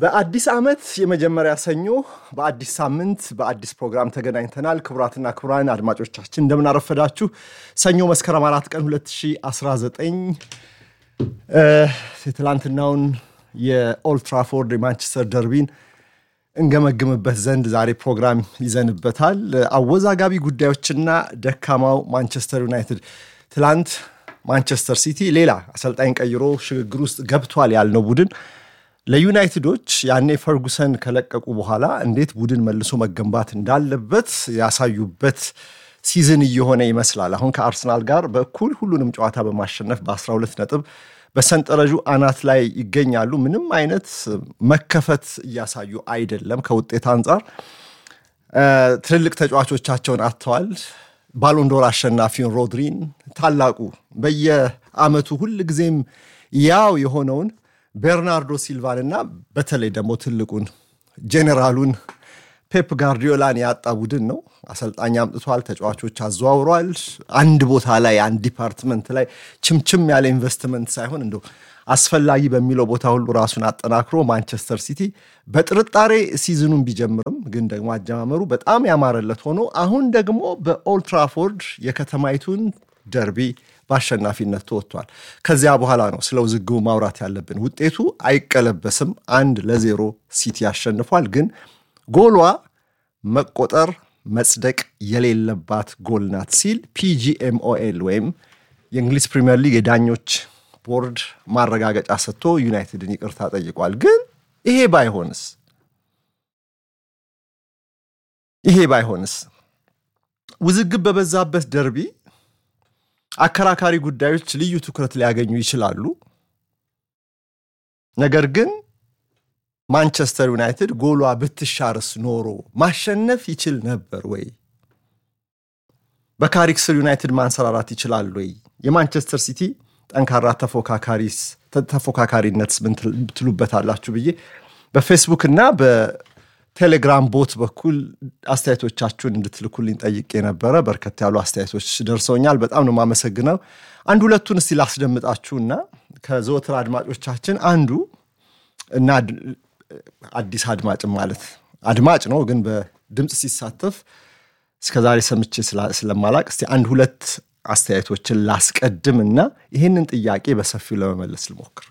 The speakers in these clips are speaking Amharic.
በአዲስ ዓመት የመጀመሪያ ሰኞ በአዲስ ሳምንት በአዲስ ፕሮግራም ተገናኝተናል። ክቡራትና ክቡራን አድማጮቻችን እንደምን አረፈዳችሁ። ሰኞ መስከረም አራት ቀን 2019 የትላንትናውን የኦልትራፎርድ የማንቸስተር ደርቢን እንገመግምበት ዘንድ ዛሬ ፕሮግራም ይዘንበታል። አወዛጋቢ ጉዳዮችና ደካማው ማንቸስተር ዩናይትድ ትላንት ማንቸስተር ሲቲ ሌላ አሰልጣኝ ቀይሮ ሽግግር ውስጥ ገብቷል ያልነው ቡድን ለዩናይትዶች ያኔ ፈርጉሰን ከለቀቁ በኋላ እንዴት ቡድን መልሶ መገንባት እንዳለበት ያሳዩበት ሲዝን እየሆነ ይመስላል። አሁን ከአርሰናል ጋር በእኩል ሁሉንም ጨዋታ በማሸነፍ በ12 ነጥብ በሰንጠረዡ አናት ላይ ይገኛሉ። ምንም አይነት መከፈት እያሳዩ አይደለም። ከውጤት አንጻር ትልልቅ ተጫዋቾቻቸውን አጥተዋል። ባሎንዶር አሸናፊውን ሮድሪን ታላቁ በየአመቱ ሁል ጊዜም ያው የሆነውን ቤርናርዶ ሲልቫን እና በተለይ ደግሞ ትልቁን ጄኔራሉን ፔፕ ጋርዲዮላን ያጣ ቡድን ነው። አሰልጣኝ አምጥቷል፣ ተጫዋቾች አዘዋውሯል። አንድ ቦታ ላይ አንድ ዲፓርትመንት ላይ ችምችም ያለ ኢንቨስትመንት ሳይሆን እንደው አስፈላጊ በሚለው ቦታ ሁሉ ራሱን አጠናክሮ ማንቸስተር ሲቲ በጥርጣሬ ሲዝኑን ቢጀምርም ግን ደግሞ አጀማመሩ በጣም ያማረለት ሆኖ አሁን ደግሞ በኦልትራፎርድ የከተማይቱን ደርቢ በአሸናፊነት ተወጥቷል። ከዚያ በኋላ ነው ስለ ውዝግቡ ማውራት ያለብን። ውጤቱ አይቀለበስም። አንድ ለዜሮ ሲቲ አሸንፏል። ግን ጎሏ መቆጠር መጽደቅ የሌለባት ጎል ናት ሲል ፒጂኤምኦኤል ወይም የእንግሊዝ ፕሪምየር ሊግ የዳኞች ቦርድ ማረጋገጫ ሰጥቶ ዩናይትድን ይቅርታ ጠይቋል። ግን ይሄ ባይሆንስ ይሄ ባይሆንስ ውዝግብ በበዛበት ደርቢ አከራካሪ ጉዳዮች ልዩ ትኩረት ሊያገኙ ይችላሉ። ነገር ግን ማንቸስተር ዩናይትድ ጎሏ ብትሻርስ ኖሮ ማሸነፍ ይችል ነበር ወይ? በካሪክ ስር ዩናይትድ ማንሰራራት ይችላል ወይ? የማንቸስተር ሲቲ ጠንካራ ተፎካካሪነት ምን ትሉበታላችሁ ብዬ በፌስቡክ እና በቴሌግራም ቦት በኩል አስተያየቶቻችሁን እንድትልኩልኝ ጠይቄ ነበረ። በርከት ያሉ አስተያየቶች ደርሰውኛል። በጣም ነው የማመሰግነው። አንድ ሁለቱን እስቲ ላስደምጣችሁና ከዘወትር አድማጮቻችን አንዱ እና አዲስ አድማጭም ማለት አድማጭ ነው ግን በድምፅ ሲሳተፍ እስከዛሬ ሰምቼ ስለማላቅ እስቲ አንድ ሁለት አስተያየቶችን ላስቀድም እና ይህንን ጥያቄ በሰፊው ለመመለስ ልሞክር።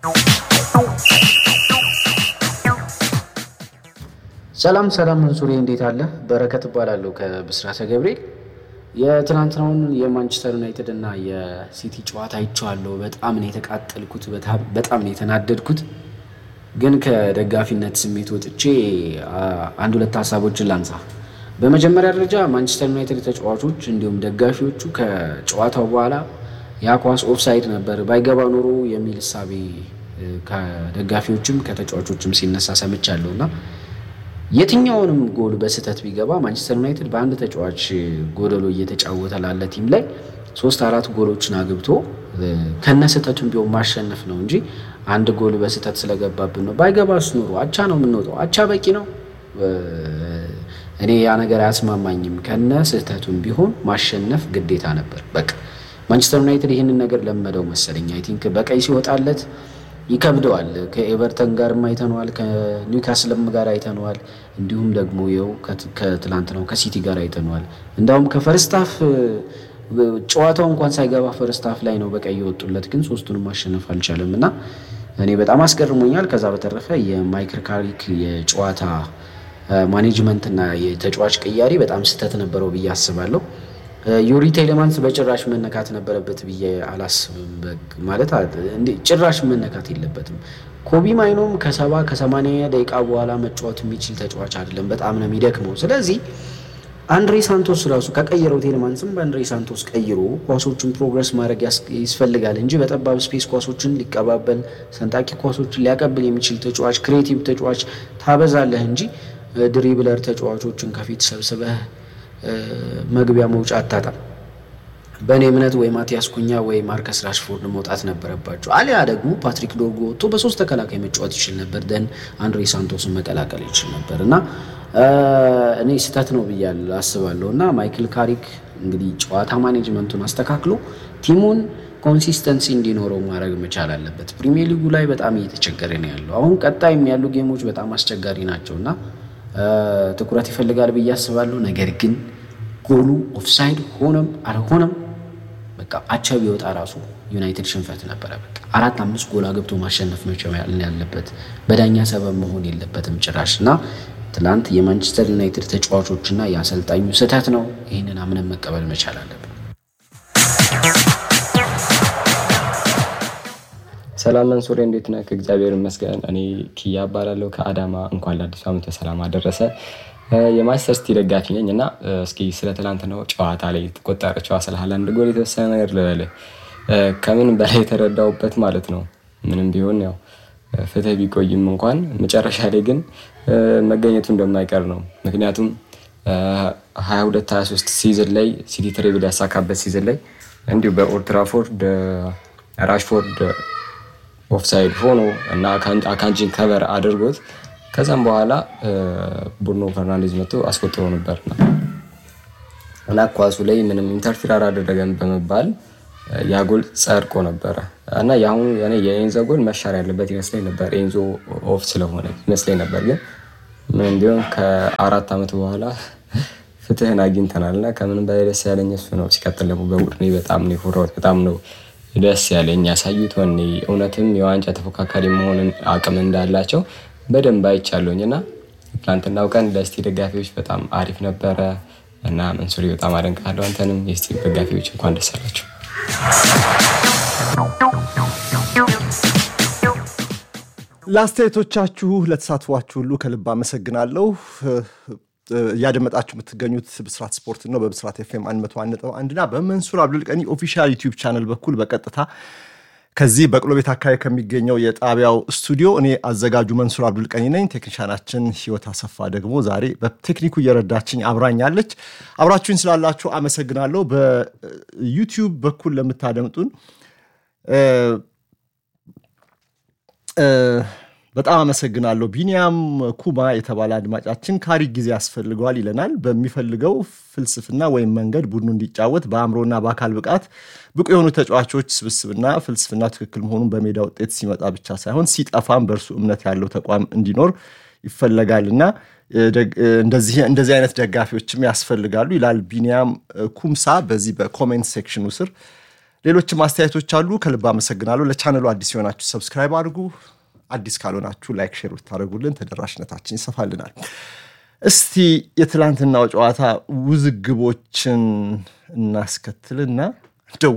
ሰላም ሰላም፣ መንሱሬ እንዴት አለ? በረከት እባላለሁ ከብስራተ ገብርኤል። የትናንትናውን የማንቸስተር ዩናይትድ እና የሲቲ ጨዋታ አይቼዋለሁ። በጣም ነው የተቃጠልኩት፣ በጣም ነው የተናደድኩት። ግን ከደጋፊነት ስሜት ወጥቼ አንድ ሁለት ሀሳቦችን ላንሳ። በመጀመሪያ ደረጃ ማንቸስተር ዩናይትድ ተጫዋቾች እንዲሁም ደጋፊዎቹ ከጨዋታው በኋላ ያ ኳስ ኦፍሳይድ ነበር ባይገባ ኖሮ የሚል እሳቤ ከደጋፊዎችም ከተጫዋቾችም ሲነሳ ሰምቻለሁ እና የትኛውንም ጎል በስህተት ቢገባ ማንቸስተር ዩናይትድ በአንድ ተጫዋች ጎደሎ እየተጫወተ ላለ ቲም ላይ ሶስት አራት ጎሎችን አግብቶ ከነ ስህተቱን ቢሆን ማሸነፍ ነው እንጂ አንድ ጎል በስህተት ስለገባብን ነው። ባይገባስ ኖሮ አቻ ነው የምንወጣው። አቻ በቂ ነው። እኔ ያ ነገር አያስማማኝም። ከነ ስህተቱን ቢሆን ማሸነፍ ግዴታ ነበር። በቃ ማንቸስተር ዩናይትድ ይህንን ነገር ለመደው መሰለኝ። አይ ቲንክ በቀይ ሲወጣለት ይከብደዋል። ከኤቨርተን ጋርም አይተነዋል፣ ከኒውካስልም ጋር አይተነዋል። እንዲሁም ደግሞ ይኸው ከትላንት ነው ከሲቲ ጋር አይተነዋል። እንዳውም ከፈርስታፍ ጨዋታው እንኳን ሳይገባ ፈርስታፍ ላይ ነው በቀይ የወጡለት፣ ግን ሶስቱንም ማሸነፍ አልቻለም እና እኔ በጣም አስገርሞኛል። ከዛ በተረፈ የማይክል ካሪክ የጨዋታ ማኔጅመንት እና የተጫዋች ቅያሬ በጣም ስህተት ነበረው ብዬ አስባለሁ። ዩሪ ቴሌማንስ በጭራሽ መነካት ነበረበት ብዬ አላስብም። ማለት ጭራሽ መነካት የለበትም። ኮቢ ማይኖም ከሰባ ከሰማንያ ደቂቃ በኋላ መጫወት የሚችል ተጫዋች አይደለም። በጣም ነው የሚደክመው። ስለዚህ አንድሬ ሳንቶስ ራሱ ከቀየረው ቴሌማንስም በአንድሬ ሳንቶስ ቀይሮ ኳሶችን ፕሮግረስ ማድረግ ይስፈልጋል እንጂ በጠባብ ስፔስ ኳሶችን ሊቀባበል ሰንጣቂ ኳሶችን ሊያቀብል የሚችል ተጫዋች ክሬቲቭ ተጫዋች ታበዛለህ እንጂ ድሪብለር ተጫዋቾችን ከፊት ሰብስበህ መግቢያ መውጫ አታጣም። በእኔ እምነት ወይ ማቲያስ ኩኛ ወይ ማርከስ ራሽፎርድ መውጣት ነበረባቸው። አሊያ ደግሞ ፓትሪክ ዶርጎ ወጥቶ በሶስት ተከላካይ መጫወት ይችል ነበር። ደን አንድሬ ሳንቶስን መቀላቀል ይችል ነበር እና እኔ ስህተት ነው ብያለሁ አስባለሁ። እና ማይክል ካሪክ እንግዲህ ጨዋታ ማኔጅመንቱን አስተካክሎ ቲሙን ኮንሲስተንሲ እንዲኖረው ማድረግ መቻል አለበት። ፕሪሚየር ሊጉ ላይ በጣም እየተቸገረ ነው ያለው። አሁን ቀጣይም ያሉ ጌሞች በጣም አስቸጋሪ ናቸው እና ትኩረት ይፈልጋል ብዬ አስባለሁ። ነገር ግን ጎሉ ኦፍሳይድ ሆነም አልሆነም በቃ አቻ ቢወጣ ራሱ ዩናይትድ ሽንፈት ነበረ። በቃ አራት አምስት ጎል አገብቶ ማሸነፍ መቻል ያለበት በዳኛ ሰበብ መሆን የለበትም ጭራሽ እና ትላንት የማንቸስተር ዩናይትድ ተጫዋቾችና የአሰልጣኙ ስህተት ነው። ይህንን አምነን መቀበል መቻል አለብን። ሰላም መንሱሬ፣ እንዴት ነህ? ከእግዚአብሔር ይመስገን። እኔ ኪያ እባላለሁ ከአዳማ። እንኳን ለአዲሱ ዓመት በሰላም አደረሰ። የማንቸስተር ሲቲ ደጋፊ ነኝ እና እስኪ ስለ ትላንትናው ጨዋታ ላይ የተቆጠረችው ስለ ሃላንድ ጎል የተወሰነ ነገር ልበልህ። ከምን በላይ የተረዳውበት ማለት ነው ምንም ቢሆን ያው ፍትህ ቢቆይም እንኳን መጨረሻ ላይ ግን መገኘቱ እንደማይቀር ነው። ምክንያቱም 22 23 ሲዝን ላይ ሲቲ ትሬብል ያሳካበት ሲዝን ላይ እንዲሁ በኦልድ ትራፎርድ ራሽፎርድ ኦፍሳይድ ሆኖ እና አካንጂን ከቨር አድርጎት ከዛም በኋላ ቡርኖ ፈርናንዴዝ መጥቶ አስቆጥሮ ነበር እና ኳሱ ላይ ምንም ኢንተርፊር አላደረገም በመባል ያ ጎል ጸድቆ ነበረ እና የአሁኑ የኤንዞ ጎል መሻር ያለበት ይመስለኝ ነበር። ኤንዞ ኦፍ ስለሆነ ይመስለኝ ነበር። ግን ምንም ቢሆን ከአራት ዓመት በኋላ ፍትህን አግኝተናል እና ከምንም በላይ ደስ ያለኝ እሱ ነው። ሲቀጥል ደግሞ በቡድኔ በጣም ነው የኮራሁት። በጣም ነው ደስ ያለኝ ያሳዩት ወኔ እውነትም የዋንጫ ተፎካካሪ መሆንን አቅም እንዳላቸው በደንብ አይቻለሁኝ እና ትናንትናው ቀን ለስቲ ደጋፊዎች በጣም አሪፍ ነበረ እና መንሱሪ በጣም አደንቃለሁ። አንተንም የስቲ ደጋፊዎች እንኳን ደስ አላቸው። ለአስተያየቶቻችሁ ለተሳትፏችሁ ሁሉ ከልብ አመሰግናለሁ። እያደመጣችሁ የምትገኙት ብስራት ስፖርት ነው። በብስራት ኤፍኤም 101.1 እና በመንሱር አብዱልቀኒ ኦፊሻል ዩቲዩብ ቻነል በኩል በቀጥታ ከዚህ በቅሎ ቤት አካባቢ ከሚገኘው የጣቢያው ስቱዲዮ እኔ አዘጋጁ መንሱር አብዱልቀኒ ነኝ። ቴክኒሻናችን ህይወት አሰፋ ደግሞ ዛሬ በቴክኒኩ እየረዳችኝ አብራኛለች። አብራችሁኝ ስላላችሁ አመሰግናለሁ። በዩቲዩብ በኩል ለምታደምጡን በጣም አመሰግናለሁ። ቢኒያም ኩማ የተባለ አድማጫችን ካሪክ ጊዜ ያስፈልገዋል ይለናል። በሚፈልገው ፍልስፍና ወይም መንገድ ቡድኑ እንዲጫወት በአእምሮና በአካል ብቃት ብቁ የሆኑ ተጫዋቾች ስብስብና ፍልስፍና ትክክል መሆኑን በሜዳ ውጤት ሲመጣ ብቻ ሳይሆን ሲጠፋም በእርሱ እምነት ያለው ተቋም እንዲኖር ይፈለጋልና እንደዚህ አይነት ደጋፊዎችም ያስፈልጋሉ ይላል ቢኒያም ኩምሳ በዚህ በኮሜንት ሴክሽኑ ስር። ሌሎችም አስተያየቶች አሉ። ከልብ አመሰግናለሁ። ለቻነሉ አዲስ የሆናችሁ ሰብስክራይብ አድርጉ። አዲስ ካልሆናችሁ ላይክ፣ ሼር ብታደርጉልን ተደራሽነታችን ይሰፋልናል። እስቲ የትላንትናው ጨዋታ ውዝግቦችን እናስከትልና እንደው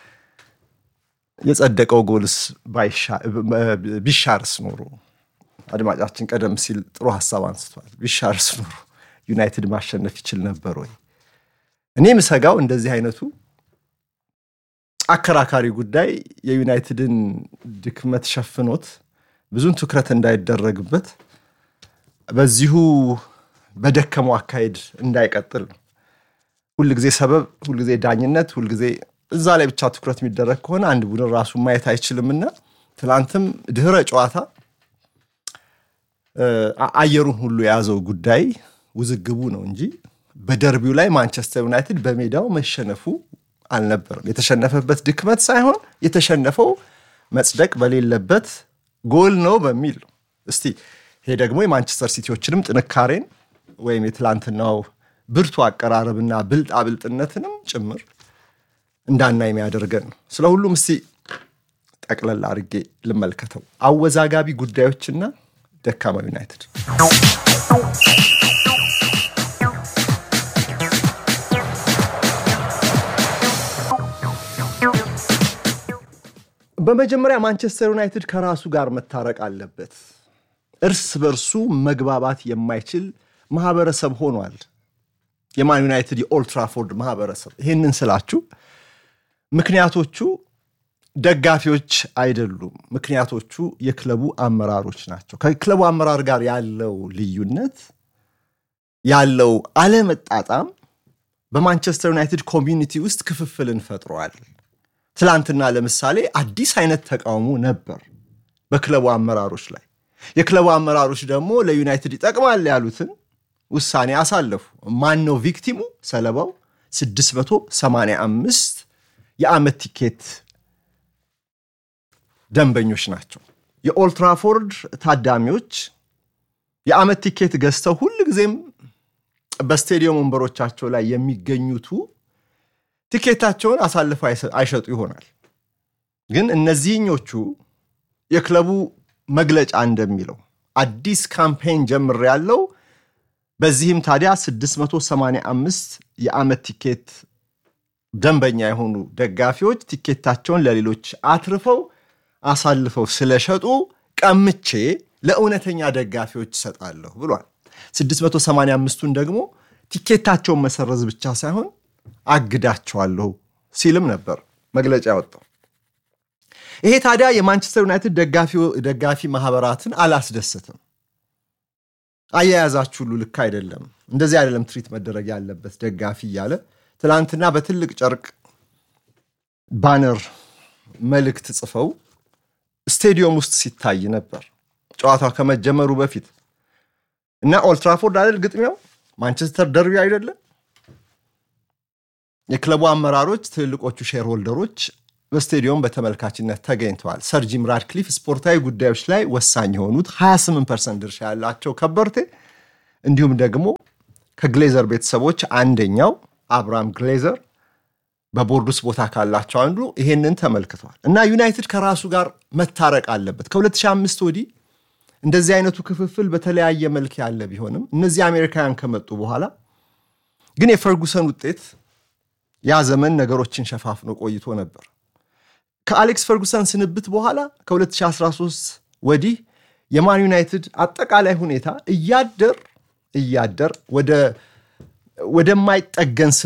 የጸደቀው ጎልስ ቢሻርስ ኖሮ አድማጫችን ቀደም ሲል ጥሩ ሀሳብ አንስቷል። ቢሻርስ ኖሮ ዩናይትድ ማሸነፍ ይችል ነበር ወይ? እኔ ምሰጋው እንደዚህ አይነቱ አከራካሪ ጉዳይ የዩናይትድን ድክመት ሸፍኖት ብዙን ትኩረት እንዳይደረግበት በዚሁ በደከመው አካሄድ እንዳይቀጥል ነው። ሁልጊዜ ሰበብ፣ ሁልጊዜ ዳኝነት፣ ሁልጊዜ እዛ ላይ ብቻ ትኩረት የሚደረግ ከሆነ አንድ ቡድን ራሱን ማየት አይችልምና ትናንትም ድህረ ጨዋታ አየሩን ሁሉ የያዘው ጉዳይ ውዝግቡ ነው እንጂ በደርቢው ላይ ማንቸስተር ዩናይትድ በሜዳው መሸነፉ አልነበረም። የተሸነፈበት ድክመት ሳይሆን የተሸነፈው መጽደቅ በሌለበት ጎል ነው በሚል ነው። እስቲ ይሄ ደግሞ የማንቸስተር ሲቲዎችንም ጥንካሬን ወይም የትላንትናው ብርቱ አቀራረብና ብልጣብልጥነትንም ጭምር እንዳና የሚያደርገን ነው። ስለ ሁሉም እስቲ ጠቅለል አድርጌ ልመልከተው። አወዛጋቢ ጉዳዮችና ደካማ ዩናይትድ በመጀመሪያ ማንቸስተር ዩናይትድ ከራሱ ጋር መታረቅ አለበት። እርስ በርሱ መግባባት የማይችል ማህበረሰብ ሆኗል። የማን ዩናይትድ የኦልትራፎርድ ማህበረሰብ። ይህንን ስላችሁ ምክንያቶቹ ደጋፊዎች አይደሉም። ምክንያቶቹ የክለቡ አመራሮች ናቸው። ከክለቡ አመራር ጋር ያለው ልዩነት ያለው አለመጣጣም በማንቸስተር ዩናይትድ ኮሚኒቲ ውስጥ ክፍፍልን ፈጥሯል። ትላንትና ለምሳሌ አዲስ አይነት ተቃውሞ ነበር በክለቡ አመራሮች ላይ። የክለቡ አመራሮች ደግሞ ለዩናይትድ ይጠቅማል ያሉትን ውሳኔ አሳለፉ። ማን ነው ቪክቲሙ? ሰለባው 685 የዓመት ቲኬት ደንበኞች ናቸው። የኦልትራፎርድ ታዳሚዎች የዓመት ቲኬት ገዝተው ሁል ጊዜም በስቴዲየም ወንበሮቻቸው ላይ የሚገኙቱ ቲኬታቸውን አሳልፈው አይሸጡ ይሆናል። ግን እነዚህኞቹ የክለቡ መግለጫ እንደሚለው አዲስ ካምፔን ጀምር ያለው በዚህም ታዲያ 685 የዓመት ቲኬት ደንበኛ የሆኑ ደጋፊዎች ቲኬታቸውን ለሌሎች አትርፈው አሳልፈው ስለሸጡ ቀምቼ ለእውነተኛ ደጋፊዎች እሰጣለሁ ብሏል። 685ቱን ደግሞ ቲኬታቸውን መሰረዝ ብቻ ሳይሆን አግዳቸዋለሁ ሲልም ነበር መግለጫ ያወጣው። ይሄ ታዲያ የማንቸስተር ዩናይትድ ደጋፊ ማህበራትን አላስደስትም። አያያዛችሁ ሁሉ ልክ አይደለም፣ እንደዚህ አይደለም ትሪት መደረግ ያለበት ደጋፊ እያለ ትናንትና በትልቅ ጨርቅ ባነር መልእክት ጽፈው ስቴዲየም ውስጥ ሲታይ ነበር ጨዋታው ከመጀመሩ በፊት እና ኦልትራፎርድ አይደል ግጥሚያው ማንቸስተር ደርቢ አይደለም። የክለቡ አመራሮች፣ ትልልቆቹ ሼር ሆልደሮች በስቴዲየም በተመልካችነት ተገኝተዋል። ሰር ጂም ራድክሊፍ ስፖርታዊ ጉዳዮች ላይ ወሳኝ የሆኑት 28 ፐርሰንት ድርሻ ያላቸው ከበርቴ እንዲሁም ደግሞ ከግሌዘር ቤተሰቦች አንደኛው አብርሃም ግሌዘር በቦርድ ውስጥ ቦታ ካላቸው አንዱ ይሄንን ተመልክተዋል እና ዩናይትድ ከራሱ ጋር መታረቅ አለበት። ከ2005 ወዲህ እንደዚህ አይነቱ ክፍፍል በተለያየ መልክ ያለ ቢሆንም እነዚህ አሜሪካውያን ከመጡ በኋላ ግን የፈርጉሰን ውጤት ያ ዘመን ነገሮችን ሸፋፍኖ ቆይቶ ነበር። ከአሌክስ ፈርጉሰን ስንብት በኋላ ከ2013 ወዲህ የማን ዩናይትድ አጠቃላይ ሁኔታ እያደር እያደር ወደማይጠገን